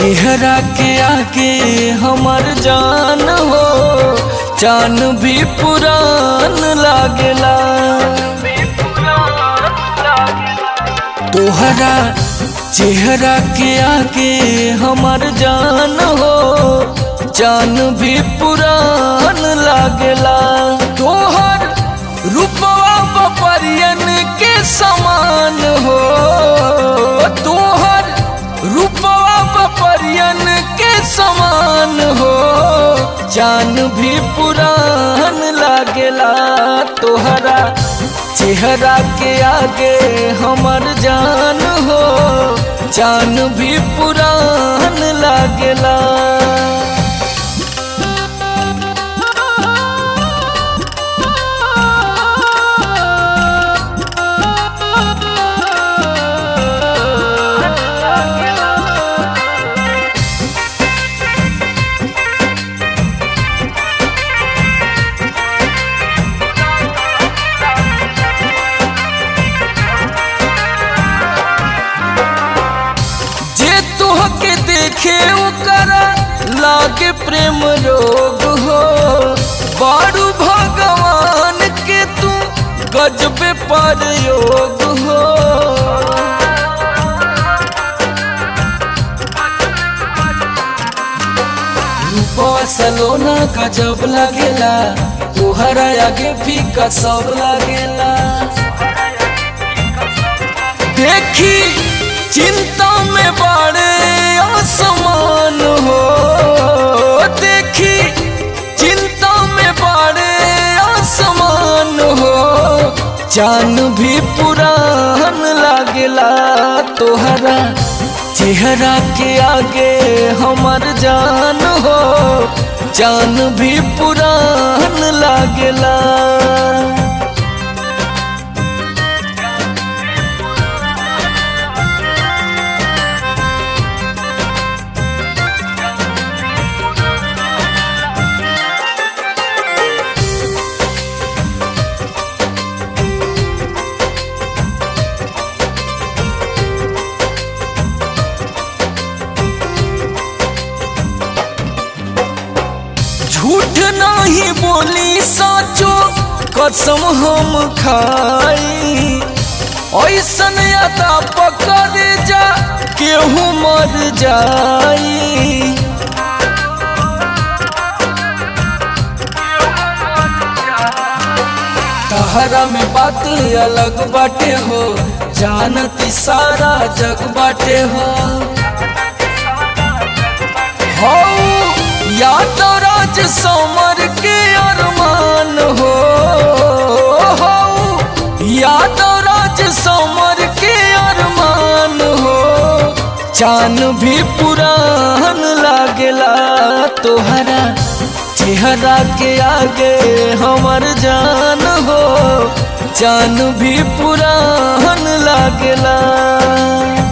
चेहरा के आगे हमर जान हो जान भी पुरान लागेला तोहरा चेहरा के आगे हमर जान हो जान भी पुरान लागेला तोहर रूपवा बपरियन के समान हो तोहर रूपवा बपरियन के समान हो जान भी पुरान लागेला तोहरा चेहरा के आगे हमर जान हो जान भी पुरान लागेला जे तुहके देखे ओकरा लागे प्रेम रोग हो बारू भगवान के तू गजबे पर योग हो रूपवा सलोना गजब लागेला तोहरा आगे फीका सब लागेला देखी चिंता में बड़े आसमान हो देखी चिंता में बड़े आसमान हो जान भी पुरान लागेला तोहरा चेहरा के आगे हमर जान हो जान भी पुरान लागेला झूठ नहीं बोली साचो कसम हम खाई ऐसन अदा पकड़ जा केहू मर जाई तहरा में बात अलग बाटे हो जानती सारा जग बाटे हो हो या तो राज समर के अरमान हो हो या तो राज समर के अरमान हो चान भी पुरान लागेला तोहरा चेहरा के आगे हमर जान हो जान भी पुरान लागेला